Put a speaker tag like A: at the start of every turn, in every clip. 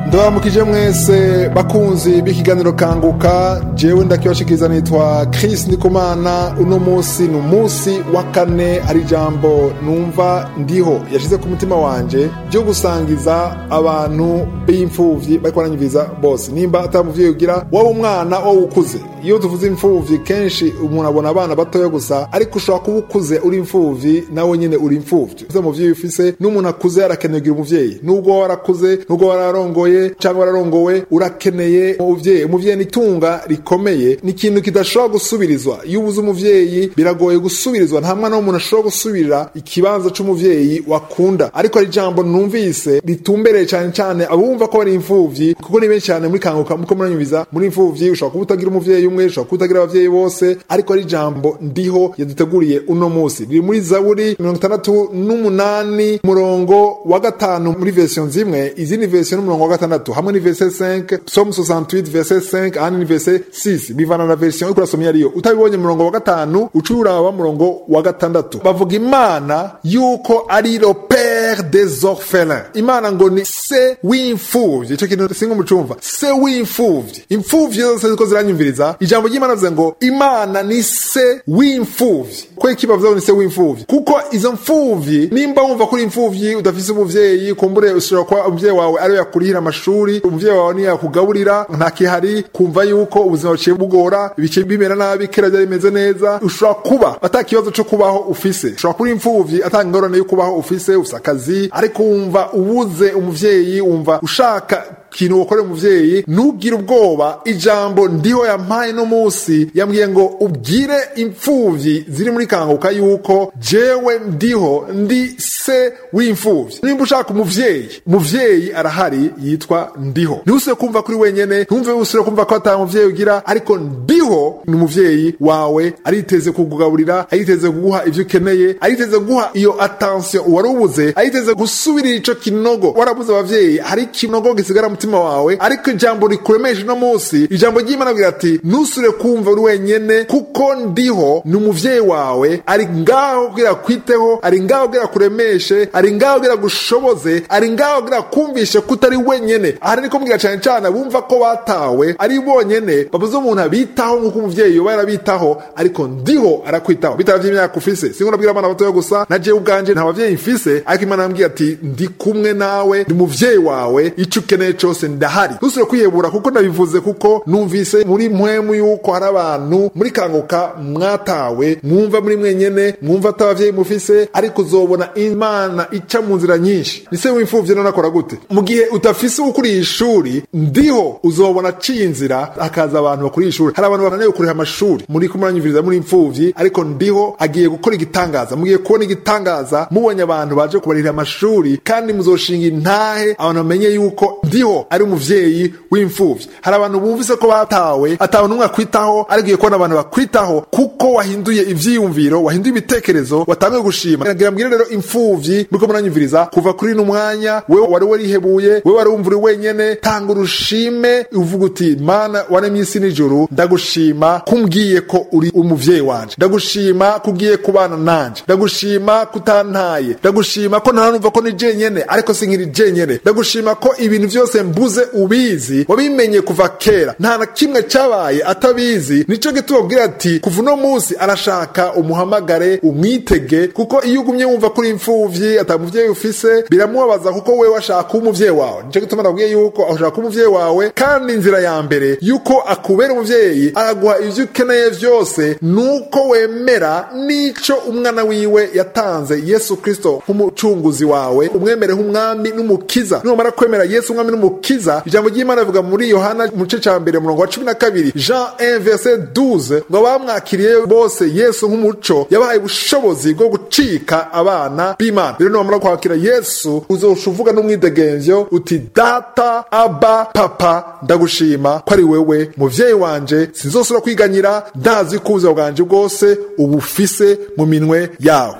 A: ndabaramukije mwese bakunzi b'ikiganiro kanguka jewe ndakibashikiriza nitwa Chris Ndikumana uno musi ni umunsi wa kane ari ijambo numva ndiho yashize ku mutima wanje ryo gusangiza abantu b'imfuvyi bariko baranyumviriza bose nimba ata muvyeyi ugira waba umwana waba ukuze iyo tuvuze imfuvyi kenshi umuntu abona abana batoya gusa ariko ushobora kuba ukuze uri imfuvyi nawe nyene uri imfuvyi ufise umuvyeyi ufise n'umuntu akuze arakeneye kugira umuvyeyi nubwo warakuze nubwo wararongoye cyangwa wararongowe urakeneye umuvyeyi umuvyeyi ni itunga rikomeye ni ikintu kidashobora gusubirizwa iyo ubuze umuvyeyi biragoye gusubirizwa nta mwana w'umuntu ashobora gusubirira ikibanza c'umuvyeyi wakunda ariko hari ijambo numvise ritumbereye cyane cyane abumva ko bari imfuvyi kuko ni benshi cyane muri kanguka muko muranyumviza muri imfuvyi ushobora kuba utagira umuvyeyi umwe ushobora kuba utagira abavyeyi bose ariko ari ijambo ndiho yaduteguriye uno musi riri muri zaburi mirongo itandatu n'umunani murongo wa gatanu muri version zimwe izindi version n'umurongo wa gatandatu hamwe ni verse 5 psalm 68 verse 5 ahandi ni verse 6 bivana na version uriko urasomye ariyo utabibonye murongo wa gatanu uca uraba murongo wa gatandatu bavuga imana yuko ari le père des orphelins imana ngo ni se w'imfuvyi ico kintu singa umucumva se w'imfuvyi imfuvyi zose ziko ziranyumviriza ijambo ry'imana bivuze ngo imana ni se w'imfuvyi ko iki bavuze ngo ni se w'imfuvyi kuko izo mfuvyi nimba wumva kuri imfuvyi udafise umuvyeyi kumbure ushobora kuba umuvyeyi wawe ariwe yakurihira amashuri umuvyeyi wawe niyo yakugaburira nta kihari kumva yuko ubuzima buciye bugora ibice bimera nabi kera byari bimeze neza ushobora kuba ata kibazo co kubaho ufise ushobora kuba imfuvyi ata ingorane yo kubaho ufise ufise akazi ariko wumva ubuze umuvyeyi wumva ushaka kintu wokorera umuvyeyi ntugire ubwoba ijambo ndiho yampaye no musi yambwiye ngo ubwire imfuvyi ziri muri kanguka yuko jewe ndiho ndi se w'imfuvyi nimba ushaka umuvyeyi umuvyeyi arahari yitwa ndiho ntusubire kumva kuri wenyene ntumve usubire kumva ko ata muvyeyi ugira ariko ndiho ni umuvyeyi wawe ariteze kukugaburira ariteze kuguha ivyo ukeneye ariteze kuguha iyo attention wari ubuze ariteze gusubirira ico kinogo warabuze abavyeyi hari ikinogo gisigara mutima wawe ariko ijambo rikuremesha uno munsi ijambo ry'imana agira ati ntusure kumva uri wenyene kuko ndiho ni umuvyeyi wawe ari ngaho kugira kwiteho ari ngaho kugira kuremeshe ari ngaho kugira gushoboze ari ngaho kugira kumvishe ko utari wenyene aha niko mbwira cane cane bumva ko batawe ari bonyene babuze umuntu abitaho nk'uko umuvyeyi yoba yarabitaho ariko ndiho arakwitaho bitaravye imyaka ufise singo nabwira abana batoya gusa na jewe ubwanje nta bavyeyi mfise ariko imana yambwiye ati ndi kumwe nawe ndi umuvyeyi wawe ico ukeneye cose ndahari ntusubire kwihebura kuko ndabivuze kuko numvise muri mpwemu yuko hari abantu muri kanguka mwatawe mwumva muri mwenyene mwumva atabavyeyi mufise ariko uzobona imana ica mu nzira nyinshi nise w'imfuvyi none akora gute mu gihe utafise ukuriye ishuri ndiho uzobona aciye inzira hakaza abantu bakuriye ishuri hari abantu bananiwe kuriha amashuri muri kumuranyumviriza muri imfuvyi ariko ndiho agiye gukora igitangaza mugiye kubona igitangaza mubonye abantu baje kubarihira amashuri kandi muzoshinga intahe abantu bamenye yuko ndiho ari umuvyeyi w'imfuvyi hari abantu bumvise ko batawe atawe n'umwe akwitaho ariko ugiye kubona abantu bakwitaho kuko wahinduye ivyiyumviro wahinduye ibitekerezo watanguye gushima nagira mbwire rero imfuvyi muriko muranyumviriza kuva kuri no mwanya wewe wari warihebuye wewe wari wumva uri wenyene tanga urushime uvuga uti mana waremye isi n'ijuru ndagushima kumbwiye ko uri umuvyeyi wanje ndagushima kugiye kubana nanje ndagushima kutantaye ndagushima ko ntanumva ko ni jenyene ariko sinkiri jenyene ndagushima ko ibintu vyose mbuze ubizi wabimenye kuva kera nta na kimwe cabaye atabizi nico gituma ubwira ati kuva uno munsi arashaka umuhamagare umwitege kuko iyo ugumye wumva kuri imfuvyi ata muvyeyi ufise biramubabaza kuko wewe ashaka kuba umuvyeyi wawe nico gituma ndabwiye yuko ashaka kuba umuvyeyi wawe kandi inzira ya mbere yuko akubera umuvyeyi araguha ivyo ukeneye vyose nuko wemera nico umwana wiwe yatanze yesu kristo nk'umucunguzi wawe umwemere nk'umwami n'umukiza numara kwemera yesu umwami n'umukiza ijambo ry'imana rivuga muri yohana mu gice ca mbere murongo wa cumi na kabiri jean 1 verset 12 ngo bamwakiriye bose yesu nk'umuco yabahaye ubushobozi bwo gucika abana b'imana rero numara kwakira yesu uzosha uvuga n'umwidegemvyo uti data aba papa ndagushima ko ari wewe muvyeyi wanje sinzosubira kwiganyira ndazi ko ubuzima bwanje bwose ubufise mu minwe yawe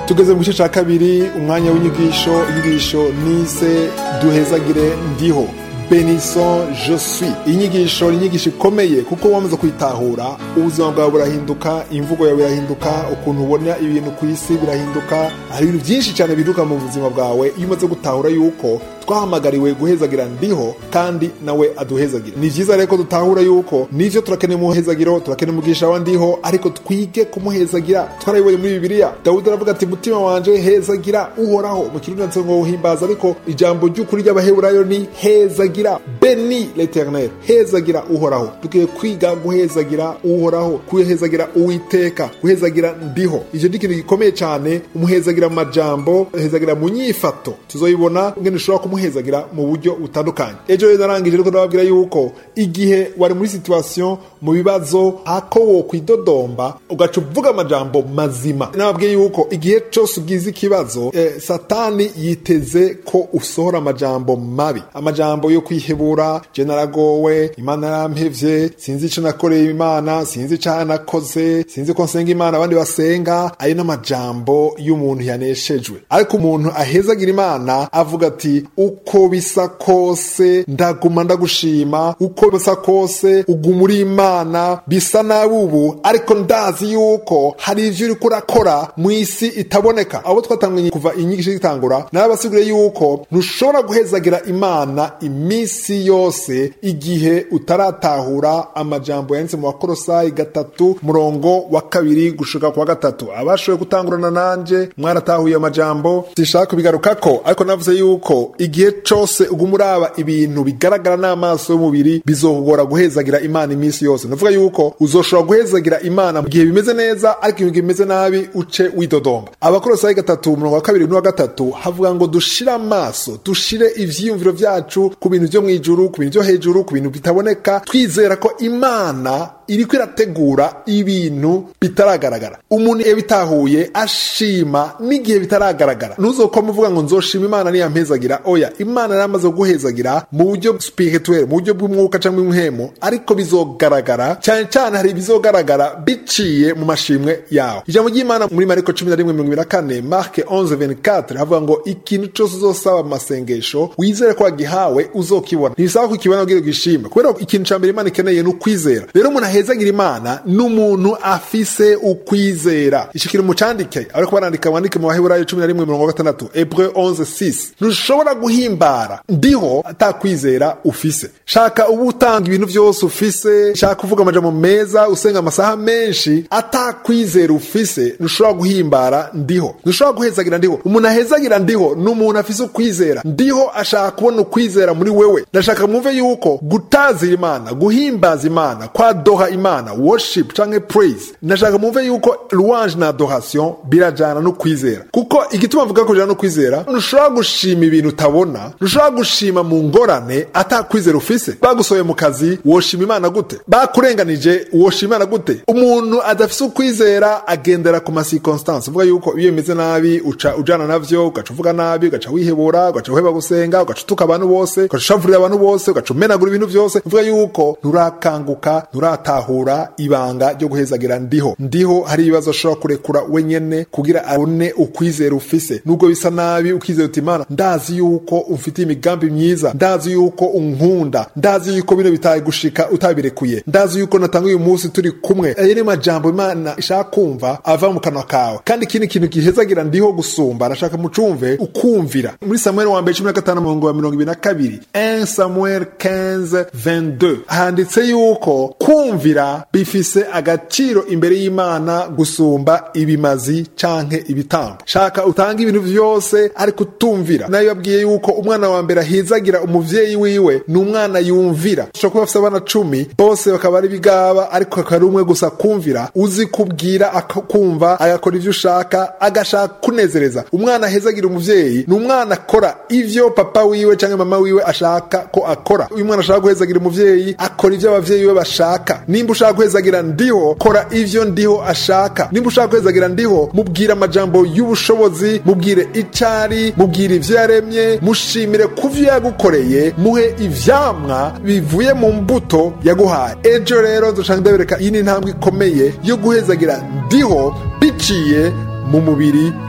A: tugeze mu gice cya kabiri umwanya w'inyigisho inyigisho nise duhezagire ndiho benison je suis inyigisho ni inyigisho ikomeye kuko wamaze kuyitahura ubuzima bwawe burahinduka imvugo yawe irahinduka ukuntu ubona ibintu ku isi birahinduka hari ibintu byinshi cyane biduka mu buzima bwawe iyo umaze gutahura yuko twahamagariwe guhezagira ndiho kandi nawe aduhezagira ni byiza rero ko dutahura yuko nivyo turakeneye umuhezagiro turakeneye umugisha wa ndiho ariko twige kumuhezagira twarabibonye muri bibiliya dawudi aravuga ati mutima wanje hezagira uhoraho mu kirundi ndetse ngo uhimbaza ariko ijambo ry'ukuri ry'abaheburayo ni hezagira beni l'eternel hezagira uhoraho dukwiye kwiga guhezagira uhoraho kuhezagira uwiteka guhezagira ndiho ivyo ni ikintu gikomeye cyane umuhezagira mu majambo hezagira mu nyifato tuzoyibona ngene ushobora kumuhezagira mu buryo butandukanye ejo rero narangije ariko ndababwira yuko igihe wari muri situation mu bibazo ako wo kwidodomba ugaca uvuga amajambo mazima nababwiye yuko igihe cyose ugize ikibazo eh, satani yiteze ko usohora amajambo mabi amajambo yo kwihebura je naragowe imana yarampevye sinzi ico nakoreye imana sinzi icaha nakoze sinzi ko nsenga imana abandi basenga ayo n'amajambo y'umuntu yaneshejwe ariko umuntu ahezagira imana avuga ati uko bisa kose ndaguma ndagushima uko bisa kose uguma uri imana bisa nabi ubu ariko ndazi yuko hari ivyo uriko urakora mu isi itaboneka abo twatanganye kuva inyigisho zitangura narabasiguriye yuko ntushobora guhezagira imana iminsi yose igihe utaratahura amajambo yanditse mu bakorosayi gatatu murongo wa kabiri gushika kwa gatatu abashoboye gutangurana nanje mwaratahuye amajambo sishaka kubigarukako ariko navuze yuko igihe cose uguma uraba ibintu bigaragara n'amaso y'umubiri bizokugora guhezagira imana iminsi yose navuga yuko uzoshobora guhezagira imana mu gihe bimeze neza ariko ibintu bimeze nabi uce widodomba abakorosayi gatatu umurongo wa kabiri n'uwa gatatu havuga ngo dushire amaso dushire ivyiyumviro vyacu ku bintu vyo mw'ijuru ku bintu vyo hejuru ku bintu bitaboneka twizera ko imana iriko irategura ibintu bitaragaragara umuntu iyo bitahuye ashima n'igihe bitaragaragara ntuzokoma uvuga ngo nzoshima imana niyampezagira oya imana yaramaze kuguhezagira mu buryo spirituel mu buryo bw'umwuka cyangwa bw'umuhemo ariko bizogaragara cyane cyane hari ibizogaragara biciye mu mashimwe yawe ijambo ry'imana muri mariko cumi na rimwe mirongo ibiri na kane marke 11 havuga ngo ikintu cyose uzosaba mu masengesho wizere ko wagihawe uzokibona ntibisaba ko ukibona kugira ugishime kubera ko ikintu cya mbere imana ikeneye ni ukwizera rero umuntu ahezagira imana n'umuntu afise ukwizera ico kintu mucandike ariko barandika wandike mu baheburayo cumi na rimwe mirongo gatandatu hebreu 11 ntushobora guhimbara ndiho atakwizera ufise shaka uba utanga ibintu byose ufise shaka kuvuga amajambo meza usenga amasaha menshi atakwizera ufise ntushobora guhimbara ndiho ntushobora guhezagira ndiho umuntu ahezagira ndiho ni umuntu afise ukwizera ndiho ashaka kubona ukwizera muri wewe ndashaka mwumve yuko gutazira imana guhimbaza imana kwadoha imana worship canke praise ndashaka mwumve yuko louange na adoration birajana no kwizera kuko igituma mvuga ko bijana no kwizera ntushobora gushima ibintu utabona ntushobora gushima mu ngorane atakwizera ufise bagusohoye mu kazi woshima imana gute bakurenganije woshima imana gute umuntu adafise ukwizera agendera ku masirconstance uvuga yuko iyo bimeze nabi uca ujana navyo ugaca uvuga nabi ugaca wihebura ugaca uheba gusenga ugaca utuka abantu bose ugaca ushavurira abantu bose ugaca umenagura ibintu byose uvuga yuko nturakanguka nturatahura ibanga ryo guhezagira ndiho ndiho hari ibibazo ashobora kurekura wenyene kugira abone ukwizera ufise nubwo bisa nabi ukizera uti imana ndazi yuko umfitiye imigambi myiza ndazi yuko unkunda ndazi yuko bino bitaye gushika utabirekuye ndazi yuko natanga uyu munsi turi kumwe ayo ni majambo imana ishaka kumva ava mu kanwa kawe kandi ikindi kintu gihezagira ndiho gusumba arashaka mucumve ukumvira muri samuel wa mbere cumi na gatanu murongo wa mirongo ibiri na kabiri 1 samuel 15 22 handitse yuko kumvira bifise agaciro imbere y'imana gusumba ibimazi canke ibitambo shaka utanga ibintu vyose ariko utumvira nayo yabwiye yuko umwana wa mbere ahizagira umuvyeyi wiwe ni umwana yumvira ushobora kuba afise abana cumi bose bakaba ari bigaba ariko akaba ari umwe gusa kumvira uzi kubwira akumva agakora ivyo ushaka agashaka kunezereza umwana ahezagira umuvyeyi ni umwana akora ivyo papa wiwe canke mama wiwe ashaka ko akora uyu mwana ashaka guhezagira umuvyeyi akora ivyo abavyeyi be bashaka nimba ushaka guhezagira ndiho kora ivyo ndiho ashaka nimba ushaka guhezagira ndiho mubwire amajambo y'ubushobozi mubwire icari mubwire ivyo yaremye mushimire kuvyo yagukoreye muhe ivyamwa bivuye mu mbuto yaguhaye ejo rero dushaka ndabereka iyi ni intambwe ikomeye yo guhezagira ndiho biciye mu mubiri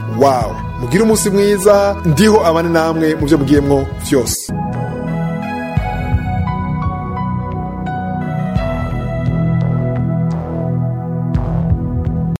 A: wawe mugire umunsi mwiza ndiho abane namwe mu byo mugiyemwo vyose